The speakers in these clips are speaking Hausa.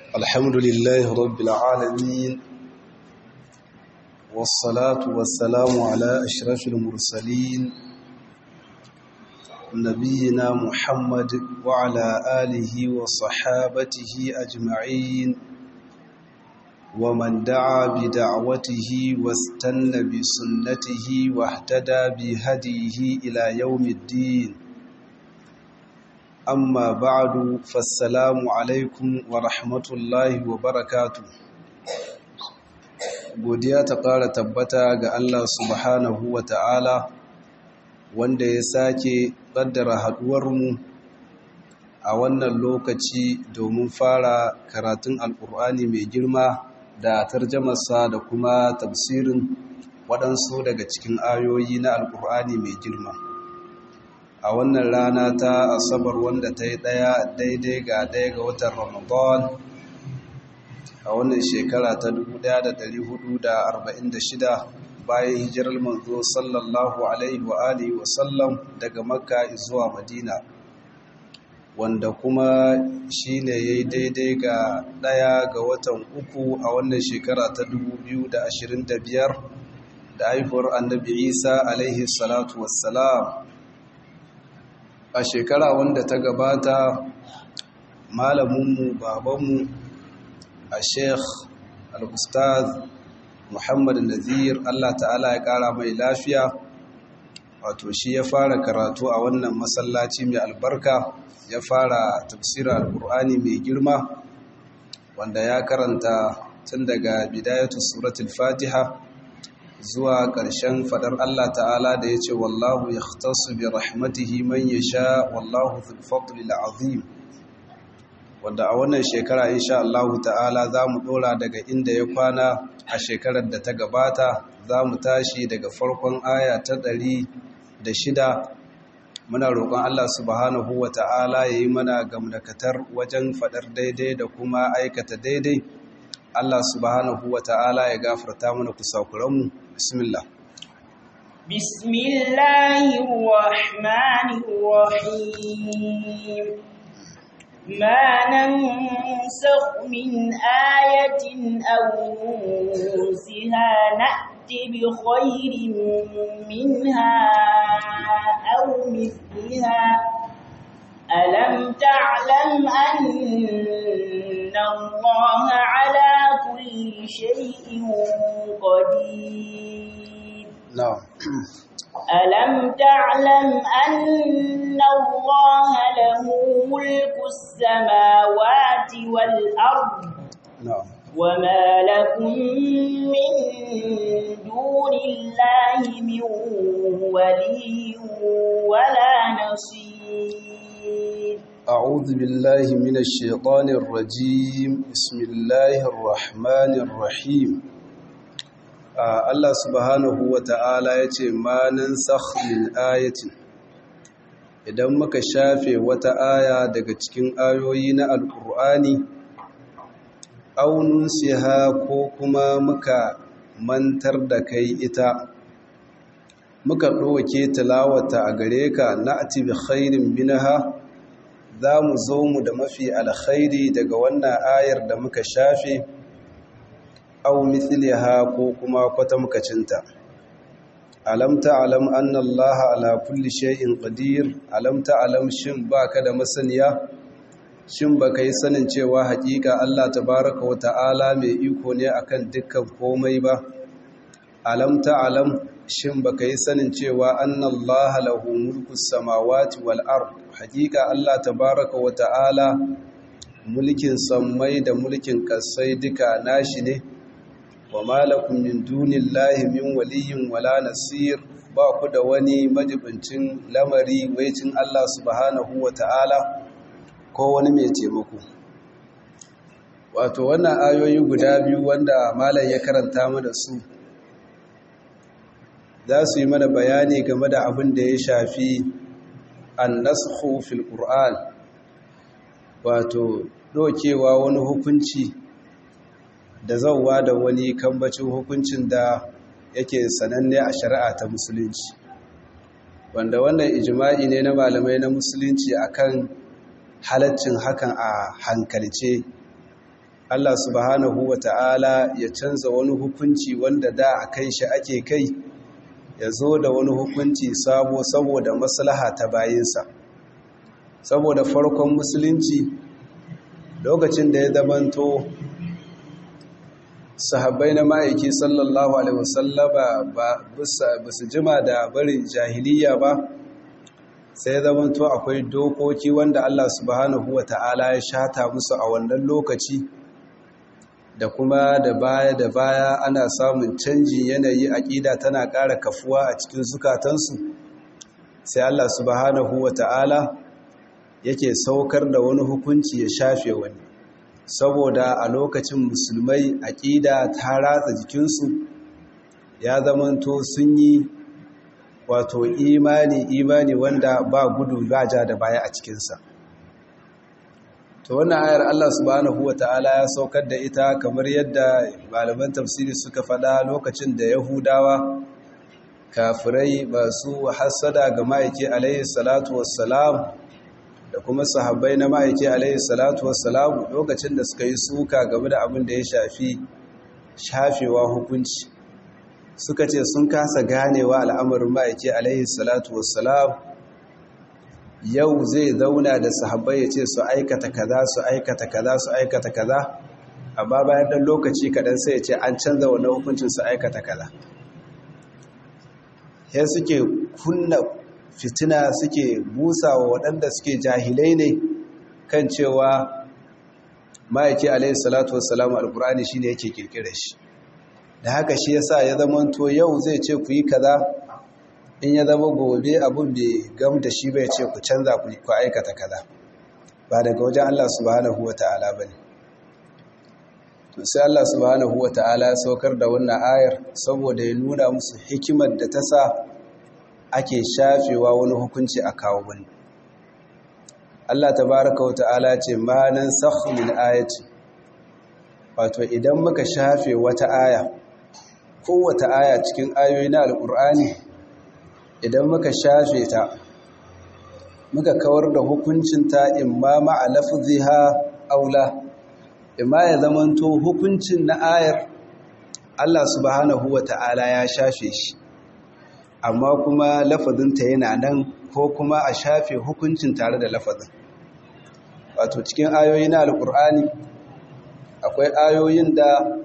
الحمد لله رب العالمين والصلاة والسلام على أشرف المرسلين نبينا محمد وعلى آله وصحابته أجمعين ومن دعا بدعوته واستنى بسنته واهتدى بهديه إلى يوم الدين amma ba'adu fassalamu alaikum wa rahmatullahi wa barakatu godiya ta ƙara tabbata ga Allah subhanahu wa ta'ala wanda ya sake ƙaddara haɗuwarmu a wannan lokaci domin fara karatun alƙur'ani mai girma da tarjamarsa da kuma tafsirin waɗansu daga cikin ayoyi na alƙur'ani mai girma a wannan rana ta asabar wanda ta yi ɗaya daidai ga ɗaya ga watan ramadan a wannan shekara ta 1446 bayan hijirar manzo sallallahu alaihi wa alihi wa sallam daga makka zuwa madina wanda kuma shi ne ya yi daidai ga ɗaya ga watan uku a wannan shekara ta 2025 da haifuwar annabi isa alaihi salatu wassalam a shekara wanda ta gabata malaminmu babanmu a sheikh al-ustaz muhammad nazir allah ta'ala ya kara mai lafiya wato shi ya fara karatu a wannan masallaci mai albarka ya fara tafsirar alkur'ani mai girma wanda ya karanta tun daga bidayatu suratul fatiha zuwa ƙarshen faɗar Allah ta'ala da ya ce wallahu ya tasu bi rahmatihi man ya sha wallahu zulfaɗulil azim wadda a wannan shekara insha Allah ta'ala za mu ɗora daga inda ya kwana a shekarar da ta gabata za mu tashi daga farkon aya ta ɗari da shida muna roƙon Allah subhanahu wa ta'ala ya yi mana gamdakatar wajen faɗar daidai da kuma aikata daidai Allah subhanahu wa ta'ala ya gafarta mana kusakuranmu bismillah bismillahir rahmanir rahim ma nansakh min ayatin aw nunsiha na'ti bi khairin minha aw mithliha ألم تعلم أن الله على كل شيء قدير نعم ألم تعلم أن الله له ملك السماوات والأرض نعم وما لكم من دون الله من ولي ولا نصير أعوذ بالله من الشيطان الرجيم بسم الله الرحمن الرحيم Allah subhanahu wa ta'ala ya ce ma nan min ayatin idan muka shafe wata aya daga cikin ayoyi na alƙur'ani aunun siha ko kuma muka mantar da kai ita muka ɗauke tilawata a gare ka na atibi khairin binaha za mu zo mu da mafi alkhairi daga wannan ayar da muka shafe au mithliha ko kuma kwatamkacinta alam ta'lam anna allaha ala kulli shay'in qadir alam ta'lam shin baka da masaniya shin baka yi sanin cewa hakika Allah tabaaraka wa ta'ala mai iko ne akan dukkan komai ba alam ta'lam shin baka yi sanin cewa annallaha lahu mulku samawati wal ard hakika Allah tabaaraka wa ta'ala mulkin sammai da mulkin kasai duka nashi ne wa malakum min dunillahi min waliyyin wala nasir ba ku da wani majibincin lamari waicin Allah subhanahu wa ta'ala ko wani mai taimako wato wannan ayoyi guda biyu wanda malam ya karanta mana su za su yi mana bayani game da abin da ya shafi annasku fil qur'an wato dokewa wani hukunci da zauwa da wani kambacin hukuncin da yake sananne a shari'a ta musulunci wanda wannan ijma'i ne na malamai na musulunci akan halaccin hakan a hankalce Allah subhanahu wa ta'ala ya canza wani hukunci wanda da a kan shi ake kai ya zo da wani hukunci sabo saboda maslaha ta bayinsa saboda farkon musulunci lokacin da ya zamanto sahabbai na ma'aiki sallallahu alaihi wasallama ba su jima da barin jahiliya ba sai ya zamanto akwai dokoki wanda Allah subhanahu wa ta'ala ya shata musu a wannan lokaci da kuma da baya da baya ana samun canjin yanayi aƙida tana ƙara kafuwa a cikin zukatansu sai Allah subhanahu wa ta'ala yake saukar da wani hukunci ya shafe wani saboda a lokacin musulmai aƙida ta ratsa jikinsu ya zamanto sun yi wato imani imani wanda ba gudu ba ja da baya a cikinsa to wannan ayar Allah subhanahu wata'ala ya saukar da ita kamar yadda malaman tafsiri suka faɗa lokacin da Yahudawa kafirai masu hassada ga ma'aiki alaihi salatu wassalam da kuma sahabbai na ma'aiki alaihi salatu wassalam lokacin da suka yi suka game da abin da ya shafi shafewa hukunci suka ce sun kasa ganewa al'amarin ma'aiki alaihi salatu wassalam yau zai zauna da sahabbai ya ce su aikata kaza su aikata kaza su aikata kaza amma bayan dan lokaci kaɗan sai ya ce an canza wannan hukuncin su aikata kaza ya suke kunna fitina suke busa wa waɗanda suke jahilai ne kan cewa ma'aiki alaihi salatu wassalamu alkur'ani shi ne yake kirkira shi da haka shi yasa ya zamanto yau zai ce ku yi kaza in ya zama gobe abin bai gam da shi bai ce ku canza ku aikata kaza ba daga wajen Allah subhanahu wa ta'ala ba ne sai Allah subhanahu wa ta'ala ya saukar da wannan ayar saboda ya nuna musu hikimar da ta sa ake shafewa wani hukunci a kawo wani Allah tabaraka wa ta'ala ce ma nan min ayati wato idan muka shafe wata aya kowace aya cikin ayoyi na alkur'ani idan muka shafe ta muka kawar da hukuncinta imma ma'a lafziha aula imma ya zamanto hukuncin na ayar Allah subhanahu wata'ala ya shafe shi amma kuma lafazinta yana nan ko kuma a shafe hukuncin tare da lafazin wato cikin ayoyi na alkur'ani akwai ayoyin da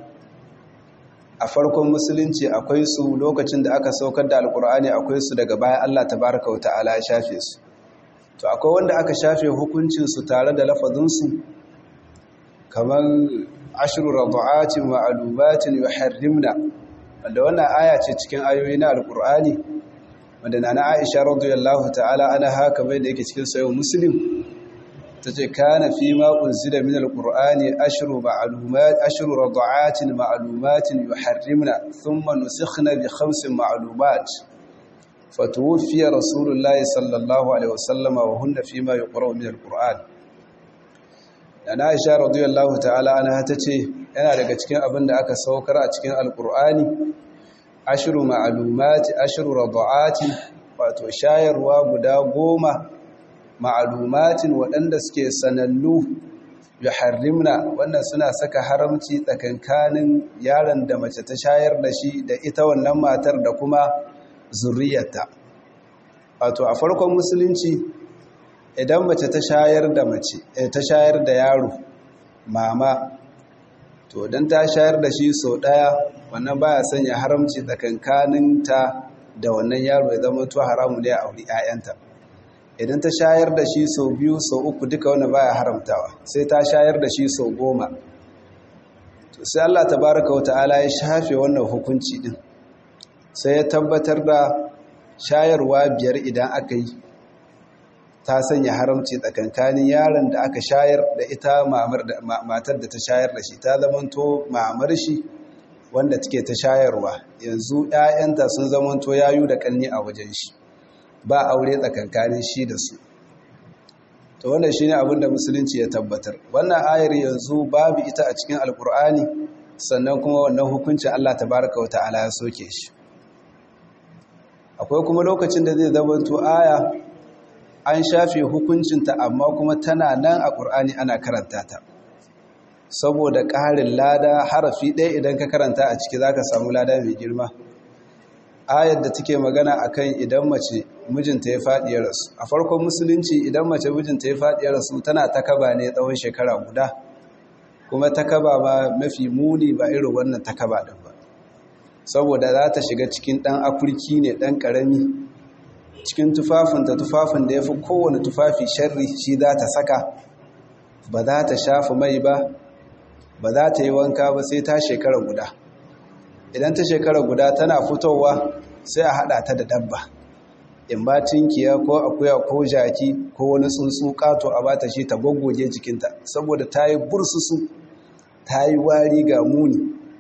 a farkon musulunci akwai su lokacin da aka saukar da alkur'ani akwai su daga bayan Allah tabaraka wa ta'ala ya shafe su to akwai wanda aka shafe hukuncin su tare da lafazinsu kamar ashru radu'atin wa alubatin yuharrimna wanda wannan aya ce cikin ayoyi na alkur'ani wanda nana Aisha radiyallahu ta'ala ana haka bai da yake cikin sahih muslim tace kana fi ma unzila min alqur'ani ashru ma'lumat ashru rad'atin ma'lumatin yuharrimna thumma nusikhna bi khamsin ma'lumat fatuwfiya rasulullah sallallahu alaihi wasallam wa hunna fi ma yuqra'u min alqur'an Nana Aisha radiyallahu ta'ala anha tace yana daga cikin abin da aka saukar a cikin alqur'ani ashru ma'lumat ashru rad'atin wato shayarwa guda goma ma'alumatin waɗanda suke sanannu ya harrimna wannan suna saka haramci tsakankanin yaron da mace ta shayar da shi da ita wannan matar da kuma zuriyarta wato a farkon musulunci idan mace ta shayar da mace ta shayar da yaro mama to dan ta shayar da shi sau ɗaya wannan baya sanya haramci tsakankanin ta da wannan yaro ya zama to haramu ne a auri 'ya'yanta idan ta shayar da shi sau biyu sau uku duka wani baya haramtawa sai ta shayar da shi sau goma to sai Allah tabaraka wata'ala ya shafe wannan hukunci din sai ya tabbatar da shayarwa biyar idan aka yi ta sanya haramci tsakankanin yaron da aka shayar da ita matar da ta shayar da shi ta zamanto mamar shi wanda take ta shayarwa yanzu 'ya'yanta sun zamanto yayu da kanni a wajen shi ba aure tsakankanin shi da su to wannan shine abin da musulunci ya tabbatar wannan ayar yanzu babu ita a cikin alkur'ani sannan kuma wannan hukuncin Allah tabaraka wa ta'ala ya soke shi akwai kuma lokacin da zai zamanto aya an shafe hukuncinta amma kuma tana nan a ƙur'ani ana karanta ta saboda ƙarin lada harafi ɗaya idan ka karanta a ciki za ka samu lada mai girma ayar da take magana akan idan mace mijinta ya faɗi ya rasu a farkon musulunci idan mace mijinta ya faɗi ya rasu tana takaba ne tsawon shekara guda kuma takaba ba mafi muni ba irin wannan takaba ɗin ba saboda za ta shiga cikin ɗan akurki ne ɗan ƙarami cikin tufafinta tufafin da ya fi kowane tufafi sharri shi za ta saka ba za ta shafa mai ba ba za ta yi wanka ba sai ta shekara guda idan ta shekara guda tana fitowa sai a haɗa ta da dabba in ba tinkiya ko akuya ko jaki ko wani tsuntsu kato a bata shi ta goggoge jikinta saboda ta yi bursusu ta yi wari ga muni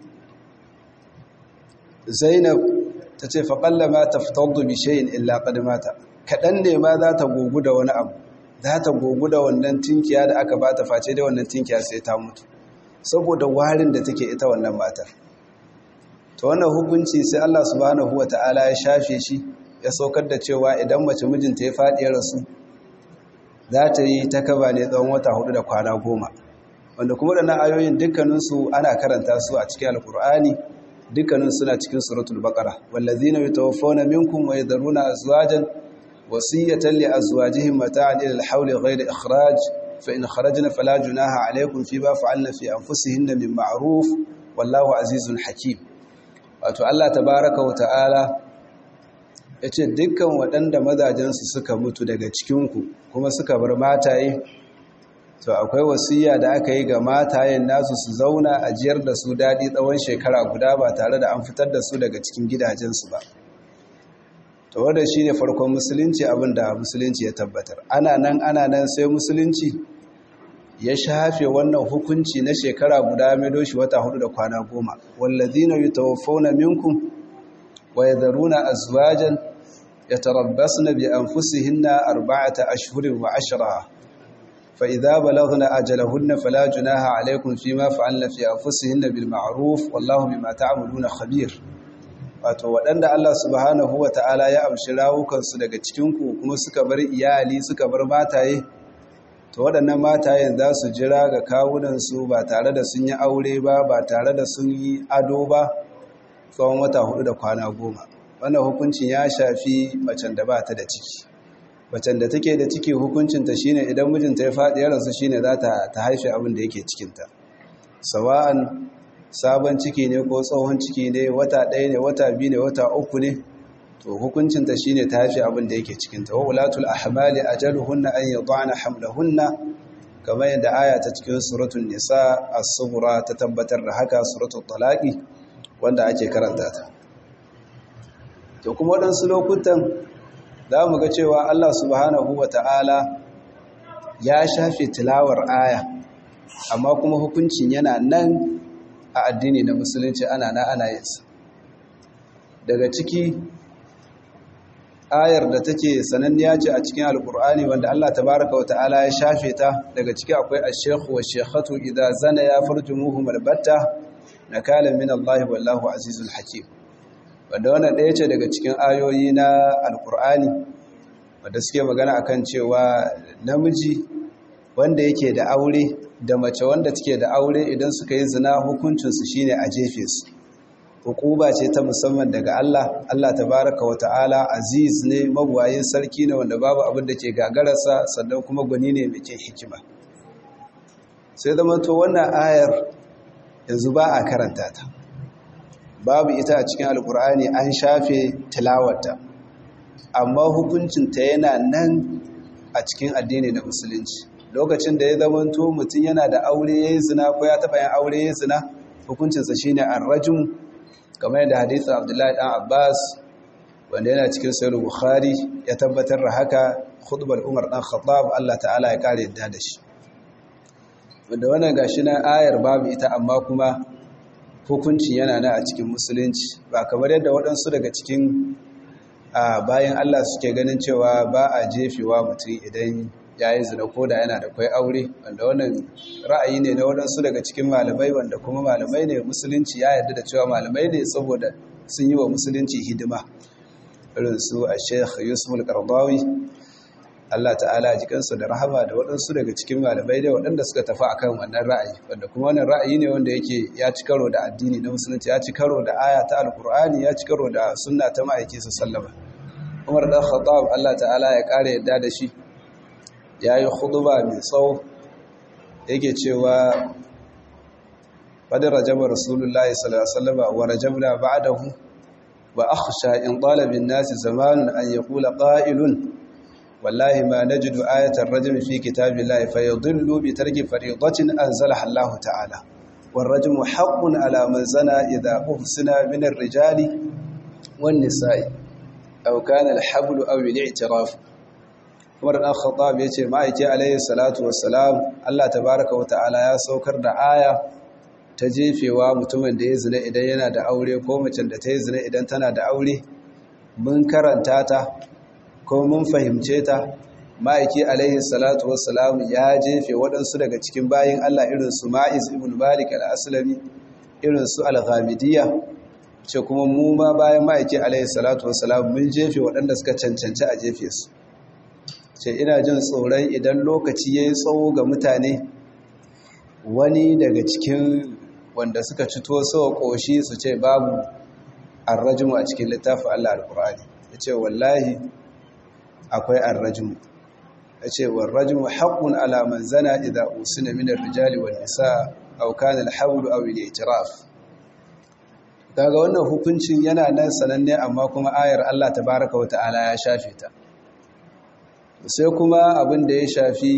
zainab ta ce faƙalla ma ta fitar da bishayin illa ƙadimata kaɗan ne ma za ta gogu da wani abu za ta gogu da wannan tinkiya da aka ba ta face da wannan tinkiya sai ta mutu saboda warin da take ita wannan matar ta wannan hukunci sai Allah subhanahu wa ta'ala ya shafe shi ya saukar da cewa idan mace mijinta ya faɗi ya rasu za ta yi ta kaba ne tsawon wata hudu da kwana goma wanda kuma da na ayoyin dukkaninsu ana karanta su a cikin alkur'ani dukkanin suna cikin suratul baqara wallazina yatawaffawna minkum wa yadharuna azwajan wasiyatan li azwajihim mata'an ila al-hawl ghayra ikhraj fa in kharajna fala junaha alaykum fima fa'alna fi anfusihinna min ma'ruf wallahu azizun hakim wato Allah tabaaraka wa ta'ala yace dukkan waɗanda mazajensu suka mutu daga cikinku kuma suka bar mataye to akwai wasiya da aka yi ga matayen nasu su zauna a jiyar da su daɗi tsawon shekara guda ba tare da an fitar da su daga cikin gidajensu ba to wanda shi ne farkon musulunci abinda musulunci ya tabbatar ana nan ana nan sai musulunci ya shafe wannan hukunci na shekara guda mai doshi wata hudu da kwana goma wallazina yutawaffawna minkum wa yadharuna azwajan yatarabbasna bi anfusihinna arba'ata ashhurin wa ashra فإذا بلغن أجلهن فلا جناح عليكم فيما فعلن في أنفسهن بالمعروف والله بما تعملون خبير wato waɗanda Allah subhanahu wa ta'ala ya amshi rawukansu daga cikinku kuma suka bar iyali suka bar mataye to waɗannan matayen za su jira ga kawunansu ba tare da sun yi aure ba ba tare da sun yi ado ba tsawon wata hudu da kwana goma wannan hukuncin ya shafi macen da ba ta da ciki macen da take da ciki hukuncinta shine idan mijinta ya faɗi ya rasu shine za ta ta haife abin da yake cikinta sawa'an sabon ciki ne ko tsohon ciki ne wata ɗaya ne wata biyu ne wata uku ne to hukuncinta shine ta haife abin da yake cikinta wa ulatul ahmali ajaluhunna an yad'ana hamlahunna kamar yadda aya ta cikin suratul nisa as-sughra ta tabbatar da haka suratul talaqi wanda ake karanta ta to kuma waɗansu lokutan za mu ga cewa Allah subhanahu wa ta'ala ya shafe tilawar aya amma kuma hukuncin yana nan a addini na musulunci ana na ana yinsa daga ciki ayar da take sananniya ce a cikin alkur'ani wanda Allah tabaraka wa ta'ala ya shafe ta daga ciki akwai ash-shaykhu wa shaykhatu idza zana ya farjumuhum albatta nakala min Allah wallahu azizul hakim wanda wannan ɗaya ce daga cikin ayoyi na alkur'ani wadda suke magana akan cewa namiji wanda yake da aure da mace wanda take da aure idan suka yi zina hukuncinsu shine a jefe su hukuba ce ta musamman daga Allah Allah tabaraka wa ta'ala aziz ne magwayin sarki ne wanda babu abin da ke gagararsa sannan kuma gwani ne mai ke hikima sai zama to wannan ayar yanzu ba a karanta ta babu ita a cikin alkur'ani an shafe tilawarta amma hukuncinta yana nan a cikin addini na musulunci lokacin da ya zamanto mutum yana da aure ya yi zina ko ya taɓa yin aure ya yi zina hukuncinsa shi ne arrajin kamar yadda hadithin abdullahi ɗan abbas wanda yana cikin sayar bukhari ya tabbatar da haka khutbar umar ɗan khattab allah ta'ala ya ƙara yadda da shi wanda wannan gashi na ayar babu ita amma kuma hukunci yana na a cikin musulunci ba kamar yadda waɗansu daga cikin bayan Allah suke ganin cewa ba a jefewa mutum idan ya yi zina ko da yana da kwai aure wanda wannan ra'ayi ne na waɗansu daga cikin malamai wanda kuma malamai ne musulunci ya yarda da cewa malamai ne saboda sun yi wa musulunci hidima irin su a sheikh yusuf al-qardawi Allah ta'ala ji kansu da rahama da waɗansu daga cikin malamai da waɗanda suka tafi akan wannan ra'ayi wanda kuma wannan ra'ayi ne wanda yake ya ci karo da addini na musulunci ya ci karo da aya ta alkur'ani ya ci karo da sunna ta ma'aiki su sallama Umar dan Khattab Allah ta'ala ya kare yadda da shi yayi khutba mai tsawo yake cewa qad rajaba rasulullahi sallallahu alaihi wasallam wa rajabna ba'dahu wa akhsha in talabin nasi zamanun an yaqula qa'ilun والله ما نجد آية الرجم في كتاب الله فيضل بترك فريضة أنزلها الله تعالى والرجم حق على من زنى إذا أحسن من الرجال والنساء أو كان الحبل أو الاعتراف Umar dan Khattab yace ma'aiki alayhi salatu wassalam Allah tabaaraka wa ta'ala ya saukar da aya ta jefewa mutumin da ya zina idan yana da aure ko macen da ta yi zina idan tana da aure mun karanta ta ko mun fahimce ta ma'aiki alaihi salatu wassalam ya jefe waɗansu daga cikin bayin Allah irin su ma'iz ibn malik al-aslami irin su al-ghamidiyya ce kuma mu ma bayan ma'aiki alaihi salatu wassalam mun jefe waɗanda suka cancanci a jefe su ce ina jin tsoron idan lokaci yayi tsawo ga mutane wani daga cikin wanda suka cito sawa koshi su ce babu arrajmu a cikin littafin Allah al-Qur'ani yace wallahi akwai arrajmu ya ce warrajmu haƙun alaman zana idan usina minar rijali wa nisa aukan alhaulu aw al-i'tiraf daga wannan hukuncin yana nan sananne amma kuma ayar Allah tabaaraka wa ta'ala ya shafe ta sai kuma abin da ya shafi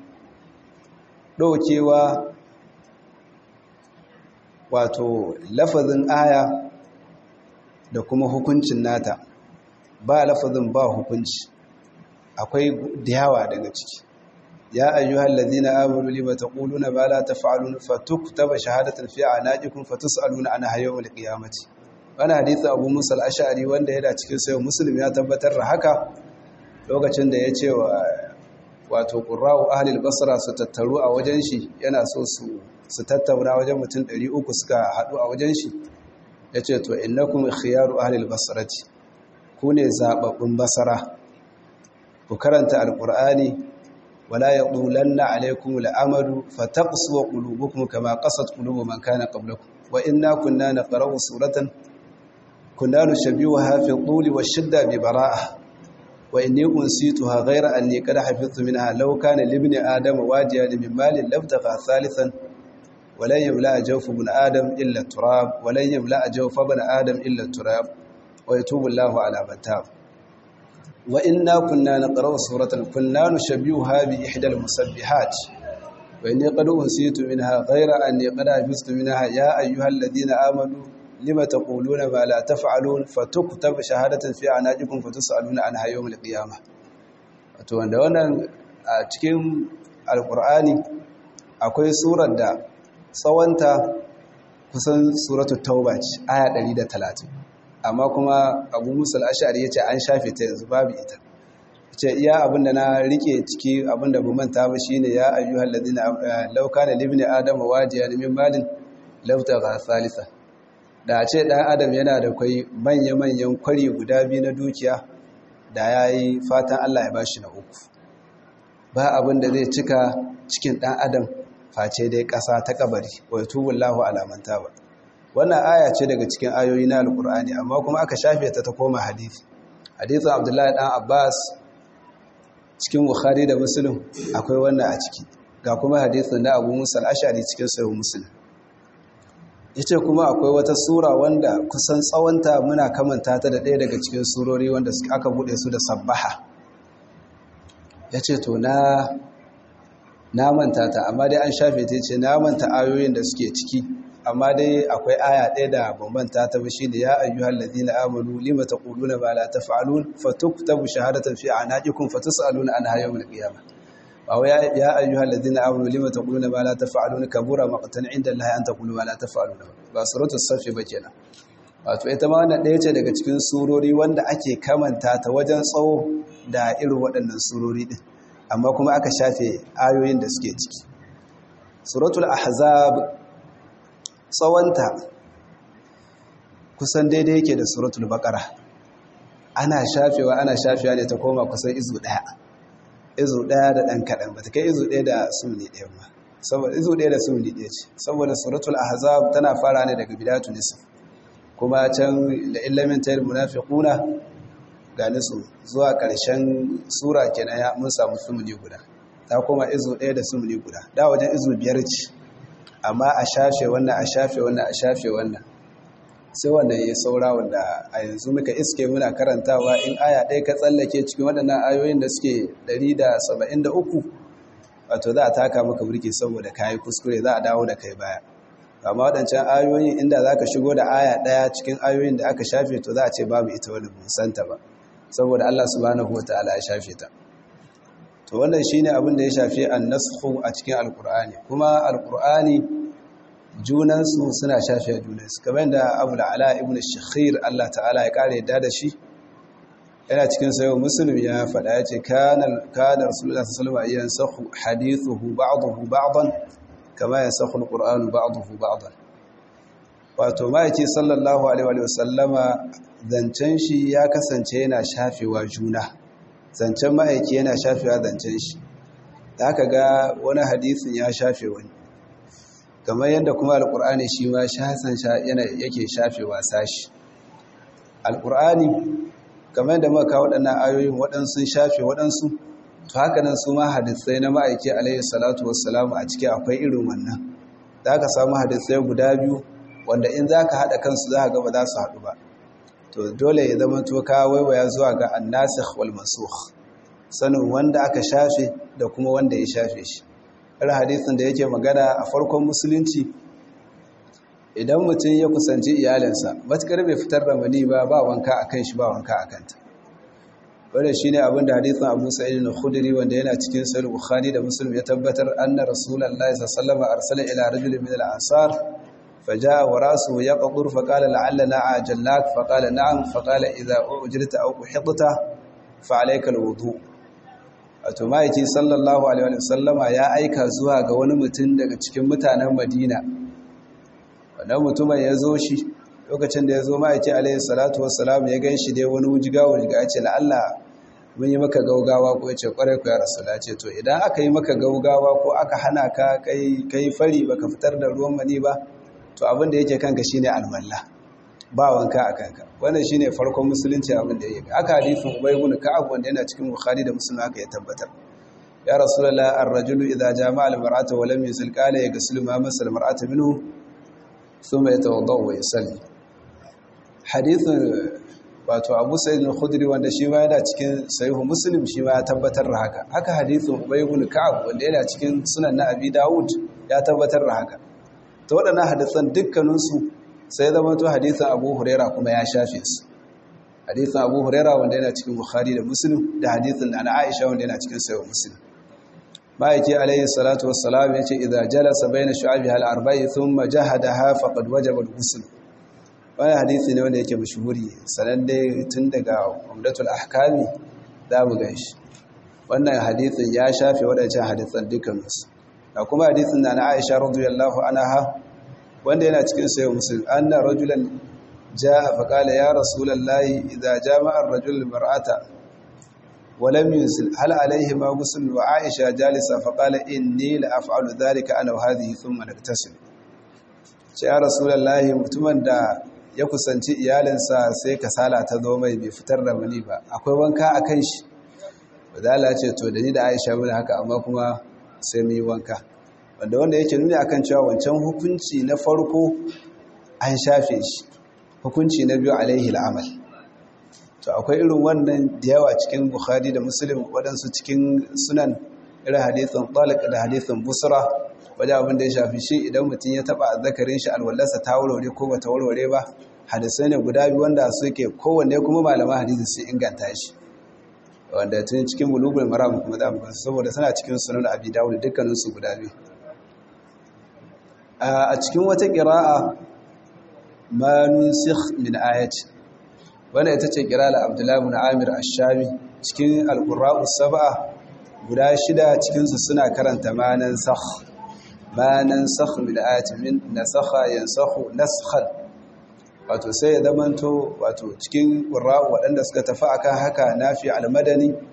ɗaukewa wato lafazin aya da kuma hukuncin nata ba lafazin ba hukunci akwai diyawa daga ciki ya ayyuhal ladina amanu lima taquluna ma la taf'alun fatuktaba shahadatan fi anaqikum fatus'aluna an hayyul qiyamati wannan hadisi Abu Musa al-Ash'ari wanda yana cikin sayo Muslim ya tabbatar da haka lokacin da ya ce wa wato qurra'u ahli al-basra su tattaru a wajen shi yana so su su tattauna wajen mutum 300 suka hadu a wajen shi yace to innakum khiyaru ahli al-basrati ku ne zababbun basara ku karanta alkur'ani wala yaqulanna alaykum al'amalu fataqsu qulubukum kama qasat qulubu man kana qablakum wa inna kunna naqra'u suratan kunna nushabbihuha fi tuli wash-shidda bi bara'ah wa inni unsituha ghayra anni qad hafiztu minha law kana li ibni adama wajiyan min malin labtagha thalithan ولن يملأ جوف ابن آدم إلا التراب ولن يملأ جوف ابن آدم إلا التراب ويتوب الله على من تاب وإنا كنا نقرأ سورة كنا نشبهها بإحدى المسبحات وإني قد أنسيت منها غير أني قد حفظت منها يا أيها الذين آمنوا لما تقولون ما لا تفعلون فتكتب شهادة في عناجكم فتسألون عنها يوم القيامة wato wanda wannan a cikin alkur'ani akwai surar da tsawonta kusan suratul tauba ce aya 130 amma kuma abu musul ashari ya ce an shafe ta yanzu babu ita ce iya abinda na rike ciki abinda bu manta ba shine ya ayyuhal ladina law kana libni adam wajiyan min malin law tagha thalitha da ce dan adam yana da kai manya manyan kwari guda biyu na dukiya da yayi fatan Allah ya bashi na uku ba abinda zai cika cikin dan adam face dai kasa ta kabari wa yatubullahu ala man taba wannan aya ce daga cikin ayoyi na alkur'ani amma kuma aka shafe ta ta koma hadisi hadisin abdullahi dan abbas cikin bukhari da muslim akwai wannan a ciki ga kuma hadisin na abu musa al-ashari cikin sahih muslim yace kuma akwai wata sura wanda kusan tsawonta muna kamanta ta da ɗaya daga cikin surori wanda aka bude su da sabbaha yace to na na manta ta amma dai an shafe ta ce na manta ayoyin da suke ciki amma dai akwai aya ɗaya da bambanta ta ba shine ya ayyuhal ladina amanu lima taquluna ma la taf'alun fatuktabu shahadatan fi anaqikum fatusaluna anha yawmal qiyamah wa ya ayyuhal ladina amanu lima taquluna ma la taf'alun kabura maqtan inda Allah an taqulu ma la taf'alun ba suratul safi ba kenan wato ita ma wannan ɗaya ce daga cikin surori wanda ake kamanta ta wajen tsawo da irin waɗannan surori din amma kuma aka shafe ayoyin da suke ciki suratul ahzab tsawonta kusan daidai yake da suratul baqara ana shafewa ana shafewa ne ta koma kusan izu daya izu ɗaya da ɗan kaɗan ba ta kai izu ɗaya da sumuni ɗaya ba saboda izu ɗaya da sumuni ɗaya ce saboda suratul ahzab tana fara ne daga bidatu nisf kuma can da illamin tayar munafiquna ga nisu zuwa ƙarshen sura kenan ya mun samu sumuni guda ta kuma izu ɗaya da sumuni guda da wajen izu biyar ce amma a shafe wannan a shafe wannan a shafe wannan sai wanda ya saura wanda a yanzu muka iske muna karantawa in aya ɗaya ka tsallake cikin waɗannan ayoyin da suke 173 wato za a taka maka burki saboda kayi kuskure za a dawo da kai baya amma waɗancan ayoyin inda za ka shigo da aya ɗaya cikin ayoyin da aka shafe to za a ce babu ita wani musanta ba saboda Allah subhanahu wata'ala ya shafe ta to wannan shine abin da ya shafi an-nasxu a cikin alqur'ani kuma alqur'ani junansu suna shafe junansu kamar da Abu ala ibn Shakhir Allah ta'ala ya kare yadda da shi yana cikin sayo muslim ya faɗa ya ce kana kana rasulullah sallallahu alaihi wasallam yansakhu hadithuhu ba'dahu ba'dan kama yansakhu alqur'anu ba'dahu ba'dan wato ma'aiki sallallahu alaihi wasallama zancen shi ya kasance yana shafewa juna zancen ma'aiki yana shafewa zancen shi da haka ga wani hadisin ya shafe wani kamar yadda kuma alkur'ani shi ma shasan yana yake shafewa sashi alkur'ani kamar yadda muka kawo waɗannan ayoyin waɗansu shafe waɗansu to haka nan su ma hadisai na ma'aiki alaihi salatu wassalamu a ciki akwai irin wannan za ka samu hadisai guda biyu wanda in za ka haɗa kansu za ka ga ba za su haɗu ba to dole ya zama to ka waiwaya zuwa ga annasikh wal mansukh sanin wanda aka shafe da kuma wanda ya shafe shi har hadisin da yake magana a farkon musulunci idan mutum ya kusanci iyalinsa matukar bai fitar da mani ba ba wanka akan shi ba wanka akan ta wanda shine abin da hadisin Abu Sa'id al-Khudri wanda yana cikin Sahih Bukhari da Muslim ya tabbatar anna Rasulullahi sallallahu alaihi wasallam arsala ila rajulin min al-ansar فجاء وراسه يقطر فقال لعلنا عجلناك فقال نعم فقال إذا أعجلت أو قحطت فعليك الوضوء wato ma'aiki sallallahu alaihi wasallama ya aika zuwa ga wani mutum daga cikin mutanen madina wannan mutumin ya zo shi lokacin da ya zo ma'aiki alaihi salatu wassalam ya gan shi dai wani wujiga wujiga ya ce la'alla mun yi maka gaugawa ko ya ce kwarai ku ya rasula ce to idan aka yi maka gaugawa ko aka hana ka kai fari baka fitar da ruwan mani ba to abin da yake kanka shine alwala ba wanka a kanka wannan shine farkon musulunci abin da yake aka hadisin ubay ibn ka'ab wanda yana cikin bukhari da muslim aka ya tabbatar ya rasulullah ar-rajulu idza jama'a al-mar'ata wa lam yusil qala yaghsilu ma masal mar'ata minhu thumma yatawadda wa yusalli hadithin wato abu sa'id al-khudri wanda shi ma yana cikin sahih muslim shi ma ya tabbatar da haka haka hadithin ubay ibn ka'ab wanda yana cikin sunan na abi daud ya tabbatar da haka ta waɗannan hadisan dukkaninsu sai zama to hadisan abu huraira kuma ya shafe su hadisan abu huraira wanda yana cikin bukhari da muslim da hadisan na aisha wanda yana cikin sayo muslim ma'aiki alayhi salatu wassalam ya ce idza jalasa bayna shu'abi hal arba'i thumma jahadaha faqad wajaba al-ghusl wannan hadisi ne wanda yake mashhuri sanan dai tun daga umdatul ahkami za mu ganshi wannan hadisin ya shafe waɗancan hadisan dukkaninsu da kuma hadisin na na Aisha radiyallahu anha wanda yana cikin sayo muslim anna rajulan jaa fa qala ya rasulullahi idza jama'a ar-rajul mar'ata wa lam yusil hal alayhi ma ghusl wa Aisha jalisa fa qala inni la af'alu dhalika ana wa hadhihi thumma naktasil ce ya rasulullahi mutumin da ya kusanci iyalinsa sai kasala ta zo mai bai fitar da mani ba akwai wanka akan shi wadala ce to da ni da Aisha mun haka amma kuma sai mu yi wanka wanda wanda yake nuni akan cewa wancan hukunci na farko an shafe shi hukunci na biyu alaihi al'amal to akwai irin wannan da yawa cikin bukhari da muslim waɗansu cikin sunan irin hadithin talib da hadithin busra wajen abin da ya shafi shi idan mutum ya taɓa azzakarin shi alwallarsa ta warware ko ba ta warware ba hadisai ne guda biyu wanda suke kowanne kuma malaman hadisi su inganta shi wanda tun cikin bulugul maram kuma za mu gansu saboda suna cikin sunan abi dawud dukkanin su guda biyu a cikin wata qira'a ma nusikh min ayati wannan ita ce qira'a Abdullah ibn Amir ash-Shami cikin al-Qur'a'us sab'a guda shida cikin su suna karanta ma nansakh ma nansakh min ayati min nasakha yansakhu naskhan wato sai ya zamanto wato cikin ƙura'u waɗanda suka tafi akan haka nafi al-madani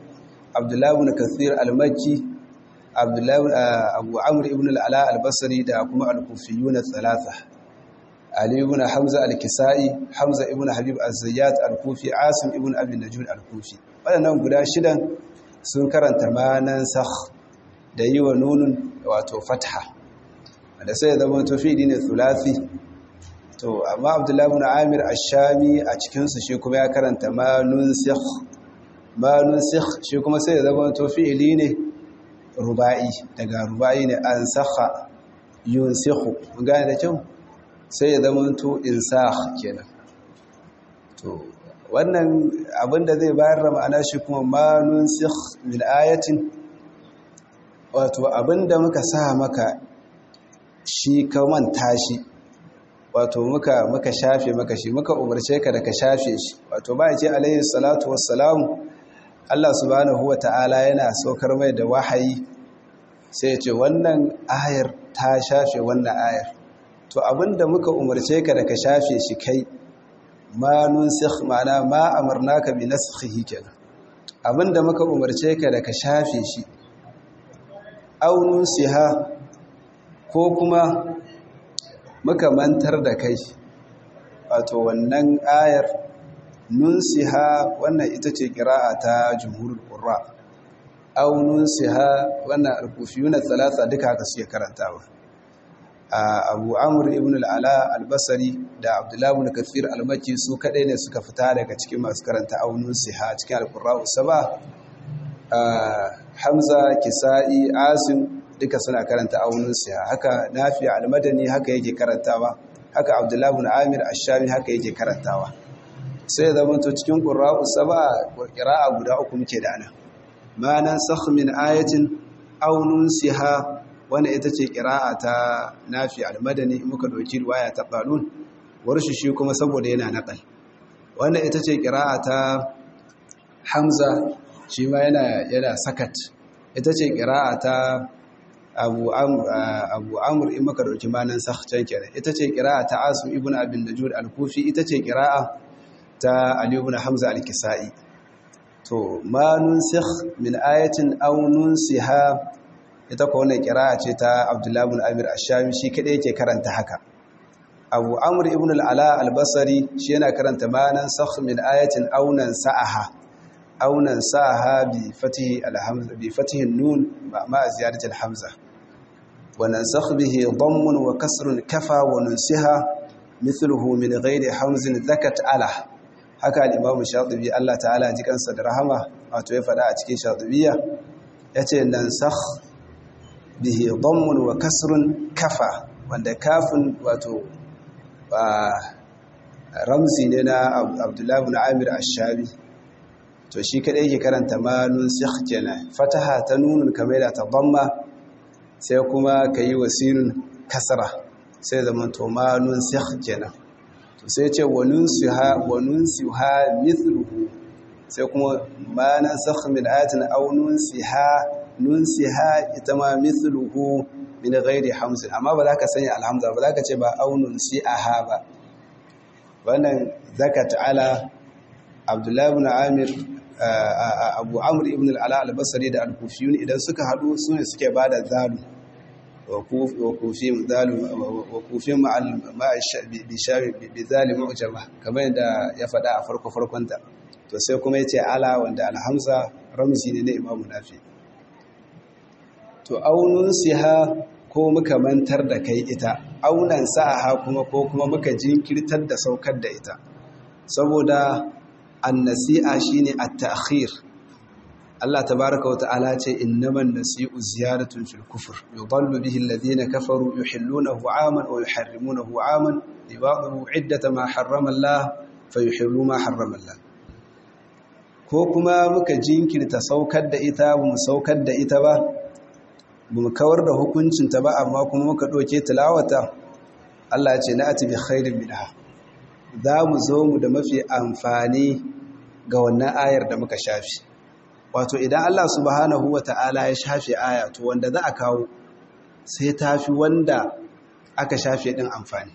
abdullahi ibn kathir al-makki abdullahi abu amr ibn al-ala al-basri da kuma al-kufiyun thalatha ali ibn hamza al-kisai hamza ibn habib az-zayyat al-kufi asim ibn abi najud al-kufi wadannan guda shidan sun karanta manan sakh da yi wa nunun wato fatha da sai zama to fi'li ne thulathi to amma abdullahi ibn amir ash-shami a cikin su shi kuma ya karanta manun sikh manun sikh shi kuma sai ya zama to fi'li ne ruba'i daga ruba'i ne an sakha yunsikhu mun gane da kyau sai ya zama to insakh kenan to wannan abinda zai bayar da ma'ana shi kuma manun sikh min ayatin wato abinda muka sa maka shi ka manta shi wato muka muka shafe maka shi muka umarce ka da ka shafe shi wato ba ce alayhi salatu wassalamu Allah subhanahu wata'ala yana saukar mai da wahayi sai ya ce wannan ayar ta shafe wannan ayar to abinda muka umarce ka da ka shafe shi kai ma nunsikh ma'ana ma amarnaka bi naskhihi kenan abinda muka umarce ka da ka shafe shi aw nunsiha ko kuma muka mantar da kai wato wannan ayar nunsiha wannan ita ce kira'a ta jumhurul qurra aw nunsiha wannan al-kufiyuna thalatha duka haka suke karantawa Abu Amr ibn al-Ala al-Basri da Abdullah ibn Kathir al-Makki su kadai ne suka fita daga cikin masu karanta aw nunsiha cikin al-qurra saba Hamza Kisa'i Asim duka suna karanta aunin siya haka nafi al-madani haka yake karantawa haka abdullahi ibn amir ash-shami haka yake karantawa sai ya zama to cikin qurra'u sab'a qira'a guda uku muke da ana ma nansakh min ayatin aw nunsiha wanda ita ce qira'a ta nafi al-madani muka doki riwaya ta qalun warshi shi kuma saboda yana naqal wanda ita ce qira'a ta hamza shi ma yana yana sakat ita ce qira'a ta abu amur in maka dauki manan sahcan kenan ita ce qira'a ta asim ibn abin najud al-kufi ita ce qira'a ta ali ibn hamza al-kisai to ma nunsikh min ayatin aw nunsiha ita ko wannan qira'a ce ta abdullah ibn amir ash-shami shi kadai yake karanta haka abu amr ibn al-ala al-basri shi yana karanta ma nansakh min ayatin aw nansaha aw nansaha bi fatihi al-hamza bi fatihi an-nun ma ziyadati al-hamza وننسخ به ضم وكسر كفى وننسها مثله من غير حمز ذكت على haka al-imam shatibi Allah ta'ala ji kansa da rahama wato ya fada a cikin shatibiyya yace nansakh bihi dhammun wa kasrun kafa wanda kafin wato ramzi ne na Abdullah ibn Amir ash-Shabi to shi kadai yake karanta ma nunsikh kenan fataha ta nunun kamar da ta dhamma sai kuma ka yi wasinin kasara sai zama to ma nunsikh kenan to sai ce wa nunsiha wa nunsiha mithluhu sai kuma ma nansakh min ayatin aw nunsiha nunsiha ita ma mithluhu min ghairi hamzin amma ba za ka sanya alhamza ba za ka ce ba aw nunsiha ba wannan zakat ala abdullahi ibn amir abu amr ibn al-ala al-basri da al-kufiyun idan suka hadu sune suke bada zalu وكوفيم ذال وكوفيم مع مع بشاب بذال معجمه kamar yadda ya faɗa a farko farkonta to sai kuma yace ala wanda alhamza ramzi ne na imamu nafi to aunun siha ko muka mantar da kai ita aunan sa'aha kuma ko kuma muka jinkirtar da saukar da ita saboda annasi'a shine at-ta'khir Allah tabaraka wa ta'ala ce innaman nasi'u ziyaratun fil kufr yudallu bihi alladhina kafaru yuhillunahu 'aman wa yuharrimunahu 'aman libadu 'iddata ma harrama Allah fayuhillu ma harrama Allah ko kuma muka jinkirta saukar da ita ba mu saukar da ita ba ba mu kawar da hukuncin ta ba amma kuma muka doke tilawata Allah ce na ati bi khairin minha za mu zo mu da mafi amfani ga wannan ayar da muka shafi wato idan Allah subhanahu wa ta'ala ya shafe aya to wanda za a kawo sai tafi wanda aka shafe din amfani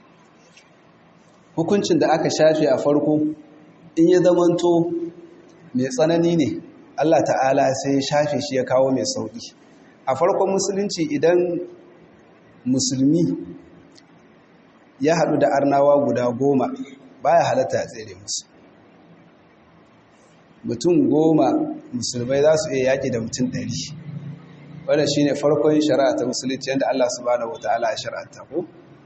hukuncin da aka shafe a farko in ya zamanto mai tsanani ne Allah ta'ala sai ya shafe shi ya kawo mai sauƙi a farkon musulunci idan musulmi ya haɗu da arnawa guda goma baya halatta a tsere musu mutum goma musulmai za su iya yaƙi da mutum ɗari wadda shi ne farkon shari'a ta musulunci yadda Allah subhanahu wa ta'ala ya shari'ata ko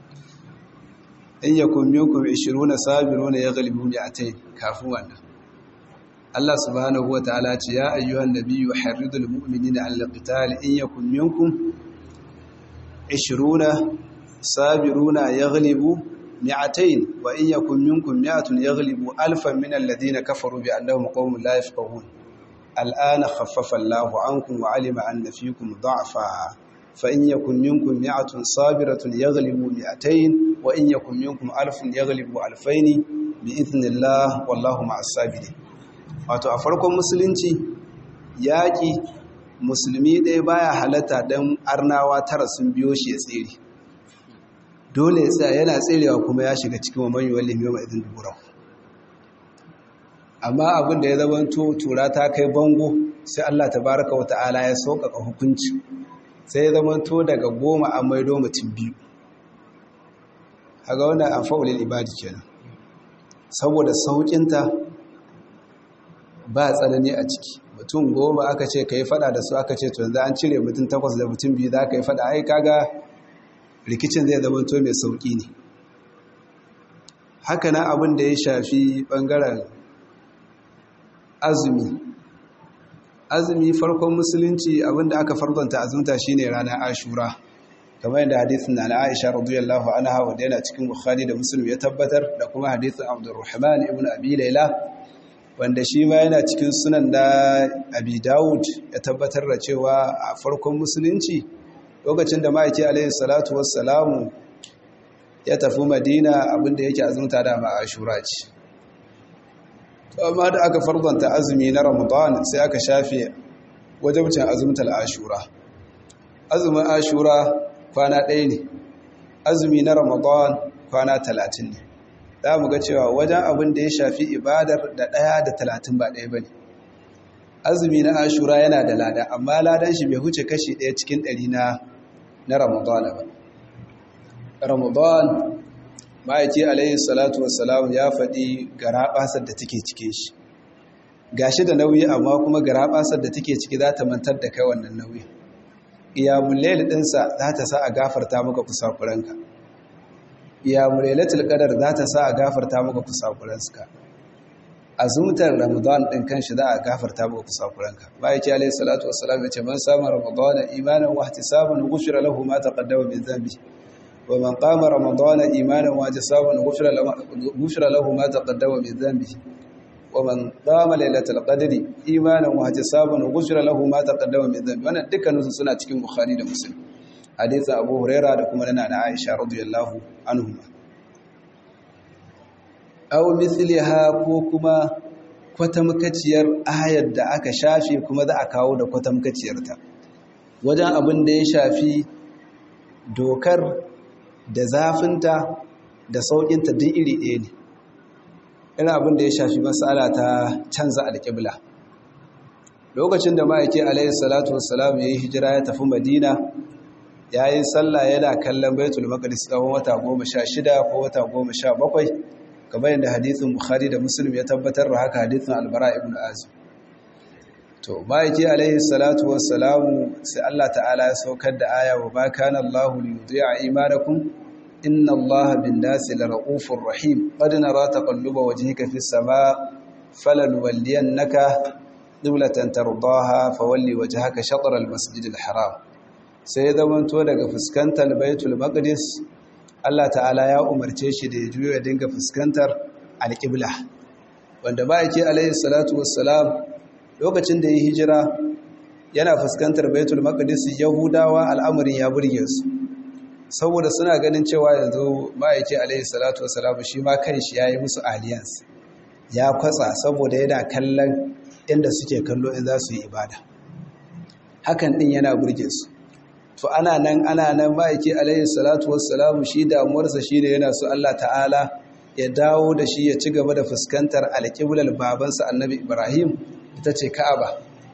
in ya kummi kuma ishiru na sabiru na ya galibu ne a ta kafin wannan Allah subhanahu wa ta'ala ce ya ayyuhan nabiyyu harridul mu'minina ala qital in yakum minkum 20 sabiruna yaghlibu mi'atayn wa in yakum minkum mi'atun yaghlibu alfan min alladhina kafaru bi annahum qaumun la yafqahun al'ana khaffafa Allahu ankum wa 'alima anna fiikum dha'fa fa in yakum minkum mi'atun sabiratun yaghlibu mi'atayn wa in yakum minkum alfun yaghlibu alfayn bi idhnillah wallahu ma'as sabirin wato a farkon musulunci yaƙi musulmi ɗaya baya halatta don arnawa tara sun biyo shi ya tsere dole ya tsaya yana tserewa kuma ya shiga cikin wamman wallin yau mai izin duburau amma abin da ya zamanto tura ta kai bango sai Allah ta baraka wa ta'ala ya sauƙaƙa hukunci sai ya zamanto daga goma a maido mutum biyu haga wannan an fa'ulil ibadi kenan saboda sauƙinta ba tsanani a ciki mutum goma aka ce ka yi fada da su aka ce to yanzu an cire mutum takwas da mutum biyu za ka yi fada ai kaga rikicin zai zama to mai sauƙi ne haka nan abin da ya shafi ɓangaren azumi azumi farkon musulunci abin da aka farkonta azumta shine ranar ashura kamar yadda hadisin na Aisha radiyallahu anha wanda yana cikin Bukhari da Muslim ya tabbatar da kuma hadisin Abdurrahman ibn Abi Layla wanda shi ma yana cikin sunan da abi dawud ya tabbatar da cewa a farkon musulunci lokacin da ma'aiki alaihi salatu wassalamu ya tafi madina abinda yake azumta da ma'ashura ce amma da aka fardanta azumi na ramadan sai aka shafe wajabcin azumtar ashura azumin ashura kwana ɗaya ne azumi na ramadan kwana talatin ne za mu ga cewa wajen abin da ya shafi ibadar da ɗaya da talatin ba ɗaya ba ne azumi na ashura yana da lada amma ladan shi bai huce kashi ɗaya cikin ɗari na na ramadan ba ramadan ma'aiki alayhi salatu wassalam ya faɗi garaɓasar da take cike shi gashi da nauyi amma kuma garaɓasar da take ciki za ta mantar da kai wannan nauyi iyamun laili ɗinsa za ta sa a gafarta maka kusakuranka ya mulailatul qadar za ta sa a gafarta maka kusakuranka azumtar ramadan din kanshi za a gafarta maka kusakuranka bayyaki alayhi salatu wassalam yace man sama ramadan imanan wa ihtisaban ghufira lahu ma taqaddama min dhanbi wa man qama ramadan imanan wa ihtisaban ghufira lahu ghufira lahu ma taqaddama min dhanbi wa man qama lailatul qadri imanan wa ihtisaban ghufira lahu ma taqaddama min dhanbi wannan dukkanin su suna cikin bukhari da muslim hadisin abu huraira da kuma nana na aisha radiyallahu anhuma aw mithliha ko kuma kwatamkaciyar ayar da aka shafe kuma za a kawo da kwatamkaciyarta wajen abin da ya shafi dokar da zafinta da sauƙinta duk iri ɗaya ne irin abin da ya shafi matsala ta canza alƙibla lokacin da ma'aiki alaihi salatu wassalam ya yi hijira ya tafi madina ya yi sallah yana kallon baitul maqdis tsawon wata goma sha shida ko wata goma sha bakwai kamar yadda hadithin bukhari da muslim ya tabbatar da haka hadithin albara ibn azim to ma'aiki alaihi salatu wassalamu sai Allah ta'ala ya saukar da aya wa ba kana Allahu li yudhi'a imanakum inna Allaha bin nasi la ra'ufur rahim qad nara taqalluba wajhika fis sama falanuwalliyannaka qiblatan tardaha fawalli wajhaka shatr al-masjid al-haram sai ya zamanto daga fuskantar baitul maqdis Allah ta'ala ya umarce shi da ya juyo ya dinga fuskantar alƙibla wanda ba yake alayhi salatu wassalam lokacin da ya hijira yana fuskantar baitul maqdis yahudawa al'amarin ya burge su saboda suna ganin cewa yanzu ba yake alayhi salatu wassalam shi ma kanshi yayi musu alliance ya kwatsa saboda yana kallon inda suke kallo in za su yi ibada hakan din yana burge su to ana nan ana nan ma'aiki alayhi salatu wassalamu shi damuwarsa shi ne yana so Allah ta'ala ya dawo da shi ya ci gaba da fuskantar alƙiblar babansa annabi ibrahim ita ce ka'aba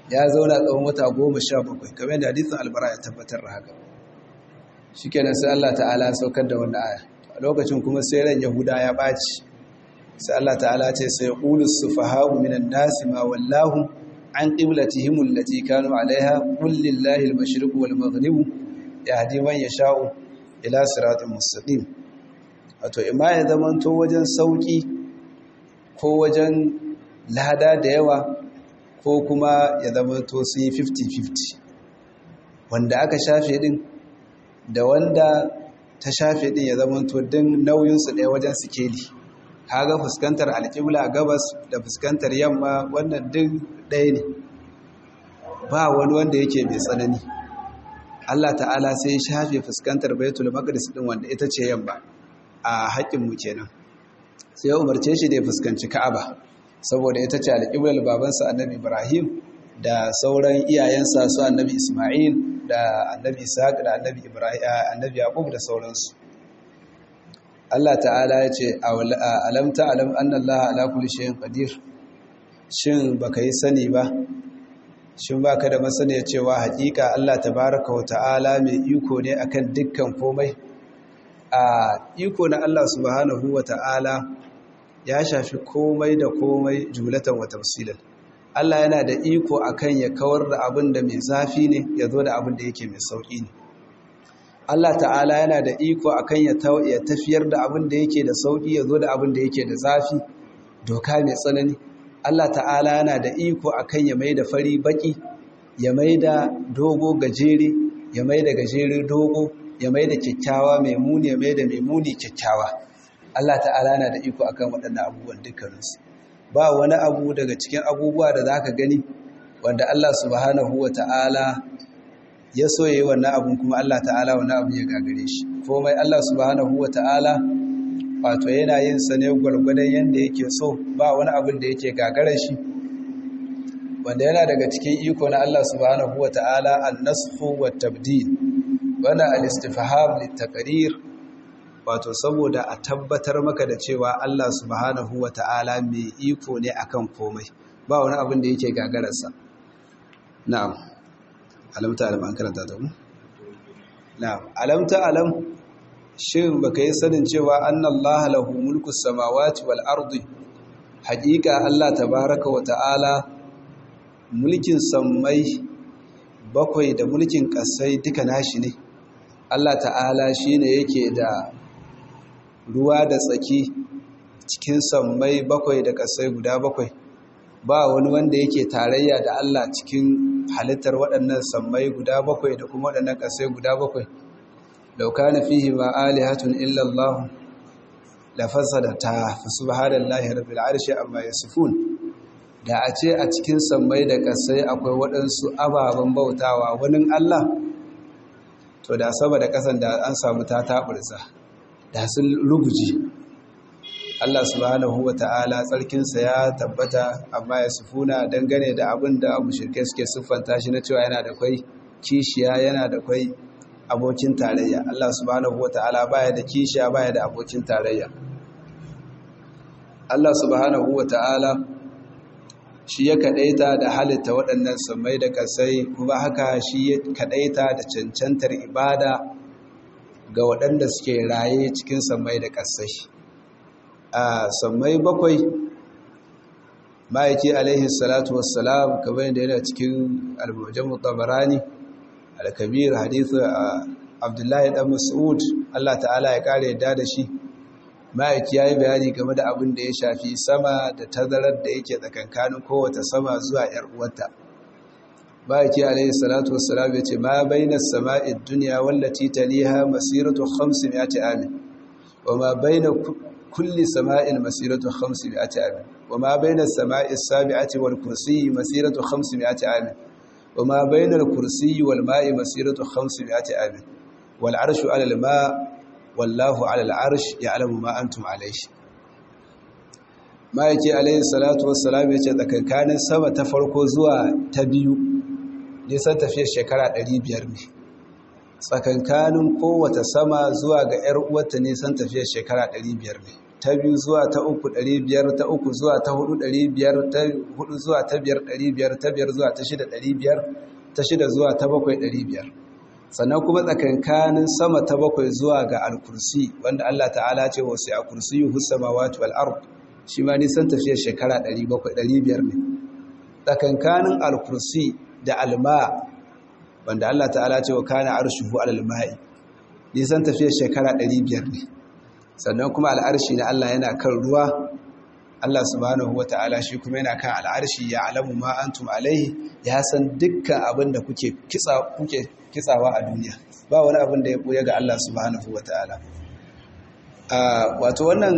ya zauna tsawon wata goma sha bakwai kamar da hadisin albara ya tabbatar da haka shi kenan sai Allah ta'ala saukar da wannan aya a lokacin kuma sai ran yahuda ya ɓaci sai Allah ta'ala ce sai ƙulus su fahamu minan nasi ma wallahu an ƙiblatihim allati kanu alaiha qul lillahi al-mashriqu wal maghribu yahdi man yasha'u ila siratin mustaqim wato imma ya zamanto wajen sauki ko wajen lada da yawa ko kuma ya zamanto sun yi 50-50 wanda aka shafe din da wanda ta shafe din ya zamanto din nauyinsu ɗaya wajen sikeli kaga fuskantar alƙibla gabas da fuskantar yamma wannan duk ɗaya ne ba wani wanda yake mai tsanani Allah ta'ala sai ya shafe fuskantar baitul maqdis din wanda ita ce yamma a haƙƙin mu kenan sai ya umarce shi da ya fuskanci Ka'aba saboda ita ce alƙiblar babansa Annabi Ibrahim da sauran iyayensa su Annabi Isma'il da Annabi Ishaq da Annabi Ibrahim Annabi Yaqub da sauransu Allah ta'ala ya ce alam ta'lam anna Allah ala kulli shay'in qadir shin baka yi sani ba shin baka da masaniya cewa hakika Allah tabaaraka wa ta'ala mai iko ne akan dukkan komai a iko na Allah subhanahu wa ta'ala ya shafi komai da komai jumlatan wa tafsilan Allah yana da iko akan ya kawar da abin da mai zafi ne ya zo da abin da yake mai sauki ne Allah ta'ala yana da iko akan ya tafiyar da abin da yake da sauki ya zo da abin da yake da zafi doka mai tsanani Allah ta'ala yana da iko akan ya mai da fari baki ya mai da dogo gajere ya mai da gajere dogo ya mai da kyakkyawa mai muni ya mai da mai muni kyakkyawa Allah ta'ala yana da iko akan waɗannan abubuwan dukkaninsu ba wani abu daga cikin abubuwa da za ka gani wanda Allah subhanahu wa ta'ala ya so ya yi wannan abun kuma Allah ta'ala wannan abun ya gagare shi komai Allah subhanahu wa ta'ala wato yana yin sa ne gwargwadon yadda yake so ba wani abun da yake gagarar shi wanda yana daga cikin iko na Allah subhanahu wa ta'ala an-nasfu wa tabdil wannan al-istifham lit-taqrir wato saboda a tabbatar maka da cewa Allah subhanahu wa ta'ala mai iko ne akan komai ba wani abin da yake gagararsa na'am alamta alam an karanta ta mu na'am alamta alam shin baka yi sanin cewa annallaha lahu mulku samawati wal ardi haqiqa Allah tabaaraka wa ta'ala mulkin sammai bakwai da mulkin kasai duka nashi ne Allah ta'ala shine yake da ruwa da tsaki cikin sammai bakwai da kasai guda bakwai ba wani wanda yake tarayya da Allah cikin halittar waɗannan sammai guda bakwai da kuma waɗannan kasai guda bakwai lauka na fihi ma alihatun illallah la fasadata fa subhanallahi rabbil arshi amma yasifun da a ce a cikin sammai da kasai akwai waɗansu ababen bautawa wani Allah to da sama da ƙasan da an samu ta taɓurza da sun ruguji Allah subhanahu wa ta'ala tsarkinsa ya tabbata amma ya sufuna dangane da abin da mushirkai suke siffanta shi na cewa yana da kwai kishiya yana da kwai abokin tarayya Allah subhanahu wa ta'ala baya da kishiya baya da abokin tarayya Allah subhanahu wa ta'ala shi ya kadaita da halitta waɗannan samai da kasai kuma haka shi ya kadaita da cancantar ibada ga waɗanda suke raye cikin samai da kasai a samai bakwai ma'aiki alaihi salatu wassalam kamar yadda yana cikin albujan mutabarani al-kabir hadithu abdullahi dan mas'ud Allah ta'ala ya kare yadda da shi ma'aiki ya yi bayani game da abin da ya shafi sama da tazarar da yake tsakankanin kowace sama zuwa ‘yar uwarta. ma'aiki alaihi salatu wassalam ya ce ma baina sama'id duniya wallati taliha masiratu 500 amin wa ma baina kulli sama'in masiratu 500 amin wa ma baina sama'is sabi'ati wal kursiyyi masiratu 500 amin wa ma baina al kursiyyi wal ma'i masiratu 500 amin wal arshu 'ala al ma' wallahu ala al'arsh ya alamu ma antum alaihi ma'aiki alaihi salatu wassalam ya ce tsakankanin sama ta farko zuwa ta biyu nisan tafiyar shekara 500 ne tsakankanin kowace sama zuwa ga 'yar uwarta nisan tafiyar shekara 500 ne ta biyu zuwa ta uku ɗari biyar ta uku zuwa ta hudu ɗari biyar ta hudu zuwa ta biyar ɗari biyar ta biyar zuwa ta shida ɗari biyar ta shida zuwa ta bakwai ɗari biyar sannan kuma tsakankanin sama ta bakwai zuwa ga alkursi wanda Allah ta'ala ce wasu a kursi yi samawati wal ard shi ma nisan tafiyar shekara 700 ne tsakankanin alkursi da alma wanda Allah ta'ala ce wa kana arshuhu alal ma'i nisan tafiyar shekara 500 ne sannan kuma al'arshi na Allah yana kan ruwa Allah subhanahu wata'ala shi kuma yana kan al'arshi ya alamu ma antum alaihi ya san dukkan abin da kuke kitsa kuke kitsawa a duniya ba wani abin da ya ɓoye ga Allah subhanahu wa ta'ala wato wannan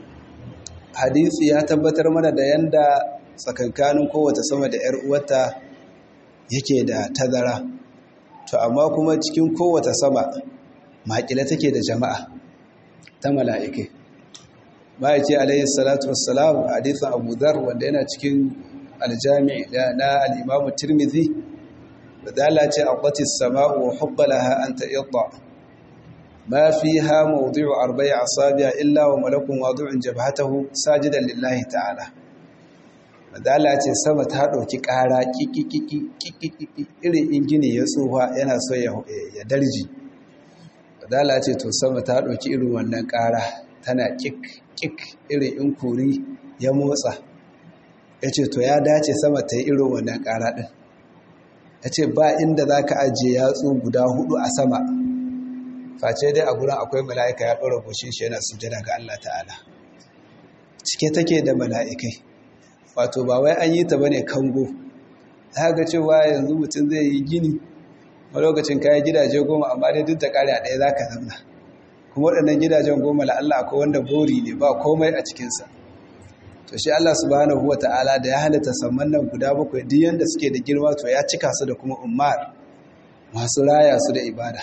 hadisi ya tabbatar mana da yanda tsakankanin kowace sama da ‘yar uwata yake da tazara to amma kuma cikin kowace sama makila take da jama'a ta mala'ikai ma'aiki alayhi salatu wassalam hadisin abu dhar wanda yana cikin aljami na al'imamu tirmidhi بدالة أرضت السماء وحق لها أن تئضع ما فيها موضع أربع أصابع إلا وملك واضع جبهته ساجدا لله تعالى بدالة السماء تهدو كيكارا كيكي كيكي كيكي إلي إنجيني يسوها ينا سوية يدرجي بدالة السماء تهدو كيرو وننكارا tana kik kik irin in kuri ya motsa ya ce to ya dace sama ta yi irin wannan ƙara ɗin ya ce ba inda za ka ajiye yatsu guda hudu a sama face dai a gurin akwai mala'ika ya ɗora goshin shi yana sujada ga Allah ta'ala cike take da mala'ikai wato ba wai an yi ta bane kango za ga cewa yanzu mutum zai yi gini a lokacin kayan gidaje goma amma dai duk da ƙari a ɗaya za ka zamna kuma waɗannan gidajen goma la'alla akwai wanda bori ne ba komai a cikinsa to shi Allah subhanahu wa ta'ala da ya halitta samman nan guda bakwai duk yanda suke da girma to ya cika su da kuma ummar masu raya su da ibada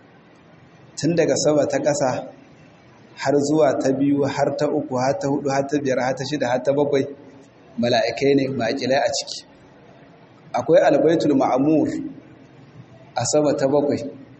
tun daga sama ta ƙasa har zuwa ta biyu har ta uku har ta hudu har ta biyar har ta shida har ta bakwai mala'ikai ne maƙilai a ciki akwai albaitul ma'amur a sama ta bakwai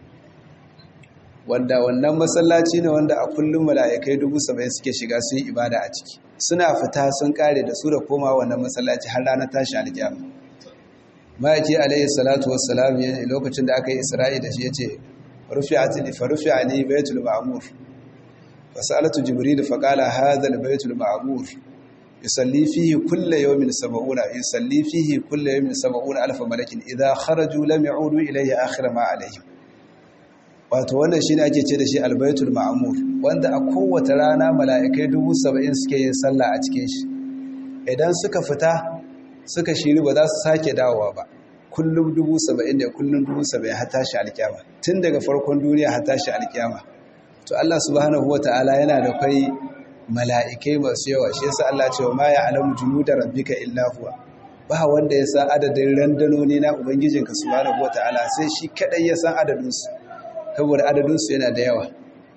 wanda wannan masallaci ne wanda a kullum mala'ikai dubu saba'in suke shiga su yi ibada a ciki suna fita sun kare da su da koma wannan masallaci har ranar tashi alƙiyama ma'aiki alayhi salatu wassalam ya lokacin da aka yi isra'i da shi ya ce rufi'ati fa rufi'ani baitul ma'mur fa sa'alatu jibril fa qala hadha al baitul ma'mur yusalli fihi kullu yawmin sab'una yusalli fihi kullu yawmin sab'una alf malakin idha kharaju lam ya'udu ilayhi akhir ma alayhim wato wannan shine ake ce da shi albaitul ma'mur wanda a kowace rana mala'ikai dubu saba'in suke yin sallah a cikin shi idan suka fita suka shiri ba za su sake dawowa ba kullum dubu saba'in da kullum dubu saba'in har tashi alkiyama tun daga farkon duniya har tashi alkiyama to Allah subhanahu wata'ala yana da kai mala'ikai masu yawa shi yasa Allah ce wa ma ya'lamu junuda rabbika illa huwa ba wanda ya san adadin randanoni na ubangijinka subhanahu wata'ala sai shi kadai ya san adadin su saboda adadin su yana da yawa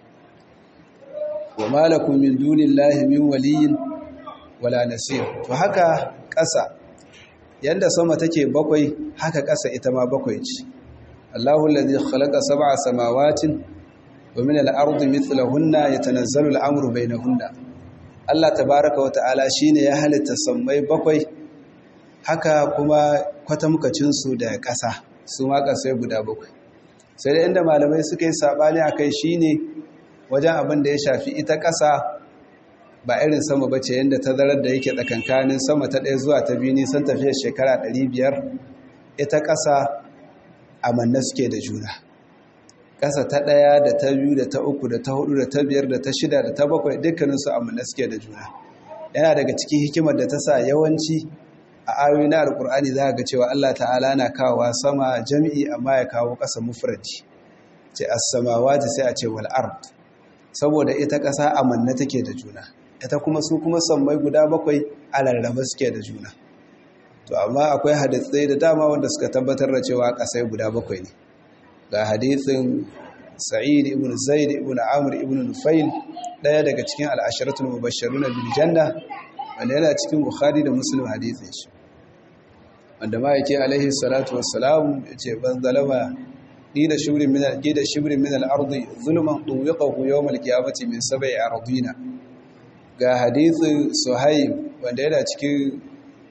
wa malakum min dunillahi min waliyin wala nasir to haka ƙasa yanda sama take bakwai haka ƙasa ita ma bakwai ce Allahu allazi khalaqa sab'a samawatin wa min al-ardi mithlahunna yatanazzalu al-amru bainahunna Allah tabaaraka wa ta'ala shine ya halitta sammai bakwai haka kuma kwatamkacin su da ƙasa su ma ƙasai guda bakwai sai da inda malamai suka yi sabani akai shine wajen abin da ya shafi ita ƙasa ba irin sama ba ce yadda tazarar da yake tsakankanin sama ta ɗaya zuwa ta biyu nisan tafiyar shekara 500 ita ƙasa a manna suke da juna ƙasa ta ɗaya da ta biyu da ta uku da ta hudu da ta biyar da ta shida da ta bakwai dukkaninsu a manna suke da juna yana daga cikin hikimar da ta sa yawanci a ayoyi na alkur'ani za ga cewa allah ta'ala na kawowa sama jami'i amma ya kawo ƙasa mufradi ce as-samawati sai a ce wal ard saboda ita ƙasa a manna take da juna ita kuma su kuma sammai guda bakwai a rarraba suke da juna to amma akwai hadisai da dama wanda suka tabbatar da cewa kasai guda bakwai ne ga hadisin sa'id ibn zaid ibn amr ibn nufail daya daga cikin al'asharatul mubashshirun bil janna wanda yana cikin bukhari da muslim hadisin shi wanda ma yake alaihi salatu wassalam yace ban zalama ni da shibrin min al da shibrin min al-ardi zulman tuwiqahu yawm al-qiyamati min sab'i ardina ga hadithin suhaib wanda yana cikin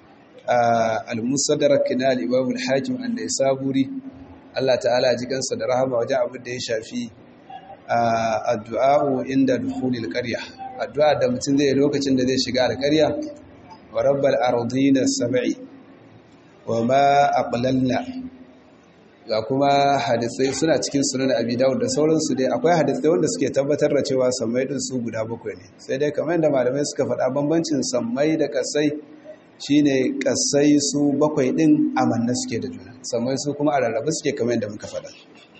al-musaddarak na al-imam al-hakim an saburi Allah ta'ala ji kansa da rahama wajen abin da ya shafi addu'a inda dukhulil qarya addu'a da mutum zai lokacin da zai shiga al-qarya wa rabbal ardina sab'i wa ma aqlalna ga kuma hadisai suna cikin sunan abi dawud da sauransu dai akwai hadisai wanda suke tabbatar da cewa sammai din su guda bakwai ne sai dai kamar yadda malamai suka faɗa bambancin sammai da kasai shine kasai su bakwai din amanna suke da juna sammai su kuma a rarrabe suke kamar yadda muka faɗa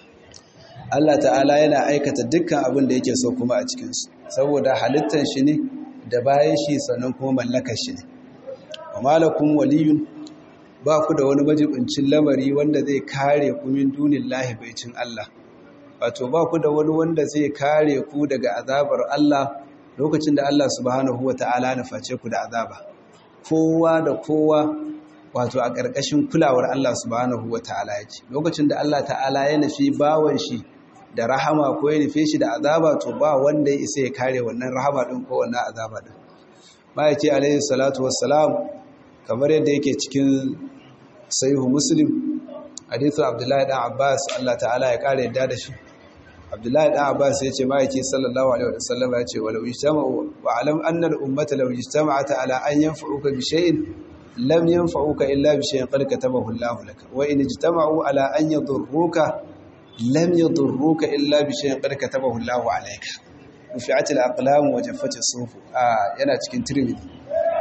Allah ta'ala yana aikata dukkan abin da yake so kuma a cikin su saboda halittar shi ne da bayan shi sannan kuma mallakar shi ne wa malakum waliyun ba ku da wani majibincin lamari wanda zai kare ku min dunin lahibaicin Allah wato ba ku da wani wanda zai kare ku daga azabar Allah lokacin da Allah subhanahu wa ta'ala na face ku da azaba kowa da kowa wato a ƙarƙashin kulawar Allah subhanahu wa ta'ala yake lokacin da Allah ta'ala ya nufi bawan shi da rahama ko ya nufe shi da azaba to ba wanda ya isa ya kare wannan rahama din ko wannan azaba din ma'aiki alaihi salatu wassalam kamar yadda yake cikin sahihu muslim hadithu abdullahi dan abbas Allah ta'ala ya kare yadda da shi abdullahi dan abbas ya ce ma'aiki sallallahu alaihi wasallam ya ce walau ijtama'u wa alam anna al-ummata law ijtama'at ala an yanfa'uka bi shay'in lam yanfa'uka illa bi shay'in qad katabahu Allahu lak wa in ijtama'u ala an yadurruka lam yadurruka illa bi shay'in qad katabahu Allahu alayka rufi'at al-aqlam wa jaffat as-sufuf ah yana cikin tirmidhi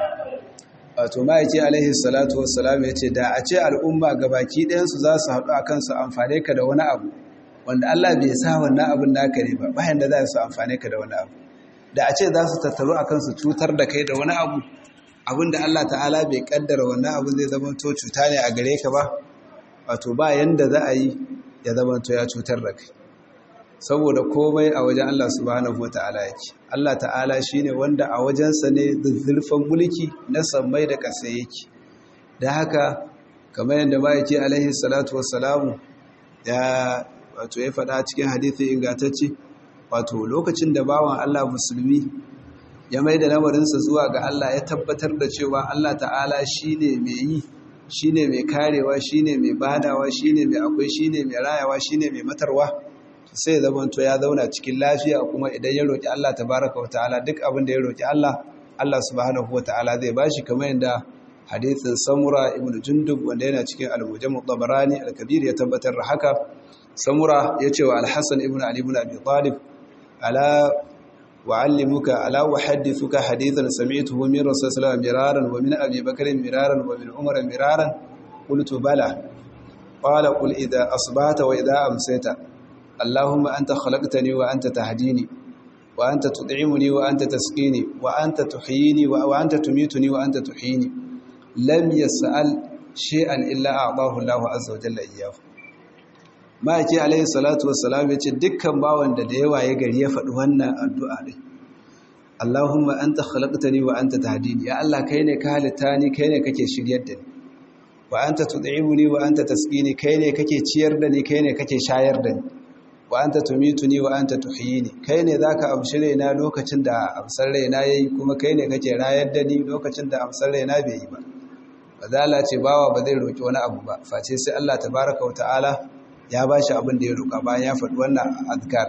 wato ma'aiki alaihi salatu wassalam ya ce da a ce al'umma gabaki ɗayansu za su haɗu a kansu amfane ka da wani abu wanda Allah bai sa wannan abin naka ne ba bayan da za su amfane ka da wani abu da a ce za su tattaru a kansu cutar da kai da wani abu abin da Allah ta'ala bai kaddara wannan abu zai zama to cuta ne a gare ka ba wato ba yanda za a yi ya zama to ya cutar da kai saboda komai a wajen Allah subhanahu wa ta'ala yake Allah ta'ala shine wanda a wajensa ne zulfan mulki na sammai da ƙasa yake da haka kamar yadda ma'aiki alaihi salatu wassalamu ya wato ya faɗa cikin hadithi ingantacce wato lokacin da bawan Allah musulmi ya mai da lamarinsa zuwa ga Allah ya tabbatar da cewa Allah ta'ala shine mai yi shine mai karewa shine mai badawa shine mai akwai shine mai rayawa shine mai matarwa sai zamanto ya zauna cikin lafiya kuma idan ya roki Allah tabaraka wa ta'ala duk abin da ya roki Allah Allah subhanahu wa ta'ala zai bashi kamar yadda hadithin Samura ibn Jundub wanda yana cikin al-Mujam al-Tabarani al-Kabir ya tabbatar da haka Samura ya ce wa Al-Hasan ibn Ali ibn Abi Talib ala wa'allimuka ala uhaddithuka hadithan sami'tuhu min Rasul sallallahu alaihi wasallam miraran wa min Abi Bakr miraran wa min Umar miraran qultu bala qala qul idha asbahta wa idha amsayta اللهم أنت خلقتني وأنت تهديني وأنت تطعمني وأنت تسقيني وأنت تحييني وأنت تميتني وأنت تحييني لم يسأل شيئا إلا أعطاه الله عز وجل إياه ما yake alaihi salatu wassalam yace dukkan bawan da da yawa ya gari ya faɗi wannan addu'a din Allahumma anta khalaqtani wa anta tahdini ya Allah kai ne ka halitta ni kai ne kake shiryar da ni wa anta tud'imuni wa anta tasqini kai ne kake ciyar da ni kai ne kake shayar da ni wa anta tumituni wa anta tuhyini kai ne zaka amshi raina lokacin da amsar raina yayi kuma kai ne kake rayar da ni lokacin da amsar raina bai yi ba bazala ce bawa ba zai roki wani abu ba face sai Allah tabaaraka wa ta'ala ya bashi abin da ya roka bayan ya faɗi wannan azkar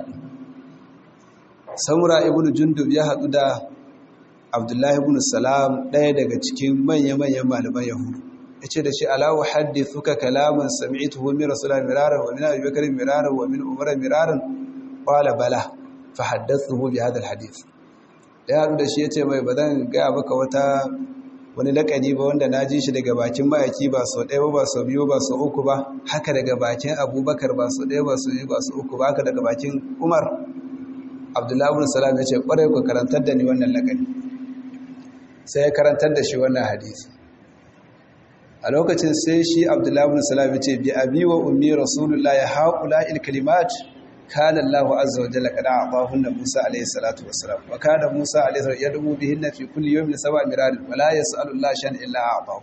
Samura ibn Jundub ya haɗu da Abdullahi ibn Salam ɗaya daga cikin manya-manyan malaman Yahudu yace da shi ala uhaddithuka kalaman sami'tuhu min rasulillahi miraran wa min abi bakr miraran wa min umar miraran qala bala fa haddathuhu bi hadha alhadith ya da shi yace mai bazan ga maka wata wani lakani ba wanda naji shi daga bakin mayaki ba sau ɗaya ba sau biyu ba sau uku ba haka daga bakin abubakar ba sau ɗaya ba sau biyu ba sau uku ba haka daga bakin umar abdullahi ibn salam yace kwarai ku karantar da ni wannan lakani sai ya karantar da shi wannan hadisi a lokacin sai shi abdullahi bin salam ya ce bi abi wa ummi rasulullahi haula il kalimat kana Allahu azza wa jalla qad a'tahunna Musa alayhi salatu wassalam wa kana Musa alayhi salatu yad'u bihinna fi kulli yawmin sab'a mirad wa la yas'alu Allah shan illa a'tahu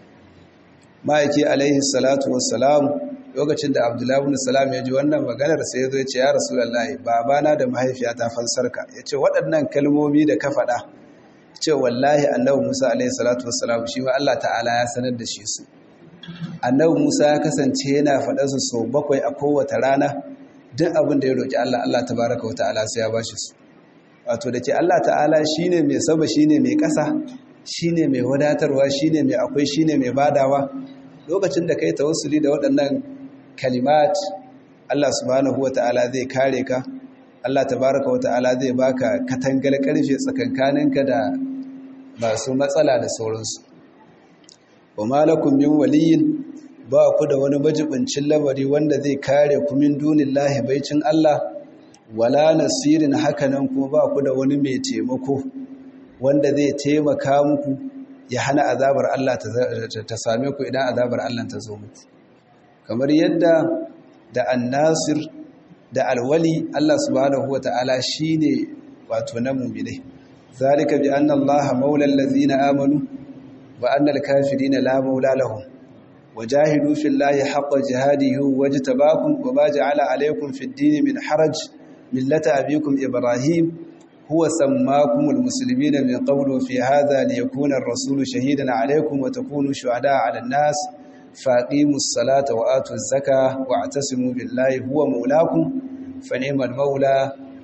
ma'aiki alayhi salatu wassalam lokacin da abdullahi bin salam ya ji wannan maganar sai ya zo ya ce ya rasulullahi babana da mahaifiyata fansarka ya ce waɗannan kalmomi da ka faɗa ce wallahi annabi Musa alaihi salatu wassalam shi ma Allah ta'ala ya sanar da shi su annabi Musa ya kasance yana faɗa su sau bakwai a kowace rana duk abin da ya roƙi Allah Allah tabaraka wa ta'ala sai ya bashi su wato da ke Allah ta'ala shine mai saba shine mai ƙasa shine mai wadatarwa shine mai akwai shine mai badawa lokacin da kai tawassuli da waɗannan kalimat Allah subhanahu wa ta'ala zai kare ka Allah tabaraka wa ta'ala zai baka katangar karfe tsakankaninka da masu matsala da sauransu wa malakum min waliyin ba ku da wani majibincin lamari wanda zai kare ku min dunillahi baicin Allah wala nasirin hakanan kuma ba ku da wani mai taimako wanda zai taimaka muku ya hana azabar Allah ta same ku idan azabar Allah ta zo muku kamar yadda da annasir da alwali Allah subhanahu wata'ala shine wato na mu'mine zalika bi anna Allah maula allazina amanu wa anna al-kafirina la maula lahum wajahidu fillahi haqqa jihadihi wajtabakum wa ma ja'ala alaykum fid din min haraj millata abikum ibrahim huwa sammakumul muslimina min qablu fi hadha liyakuna ar-rasulu shahidan alaykum wa takunu shuhada'a 'ala an-nas فاقيموا الصلاة وآتوا الزكاة واعتصموا بالله هو مولاكم فنعم المولى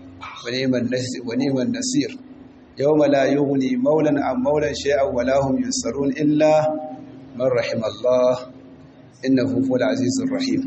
ونعم النصير يوم لا يغني مولا عن مولا شيئا ولا هم ينصرون إلا من رحم الله إنه هو العزيز الرحيم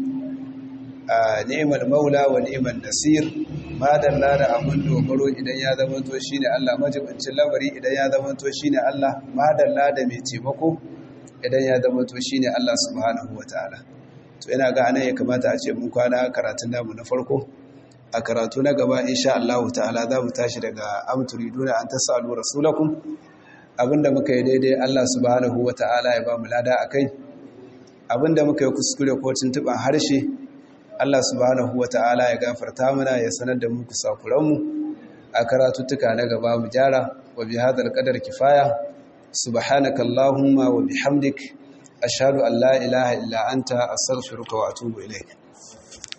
نعم المولى ونعم النصير ما دلنا da abin dogaro idan ya zamanto shine Allah majibincin lamari idan ya zamanto shine Allah ma dalla da mai taimako idan ya zama to shine Allah subhanahu wataala to ina ga anan ya kamata a ce mun kwana karatun namu na farko a karatu na gaba insha Allah ta'ala za mu tashi daga amturiduna an tasalu rasulakum abinda muka yi daidai Allah subhanahu wataala ya ba mu lada akai abinda muka yi kuskure ko tuntuban harshe Allah subhanahu wataala ya gafarta mana ya sanar da mu kusakuran mu a karatuttuka na gaba mu jara wa bi hadal qadar kifaya سبحانك اللهم وبحمدك أشهد أن لا إله إلا أنت أستغفرك وأتوب إليك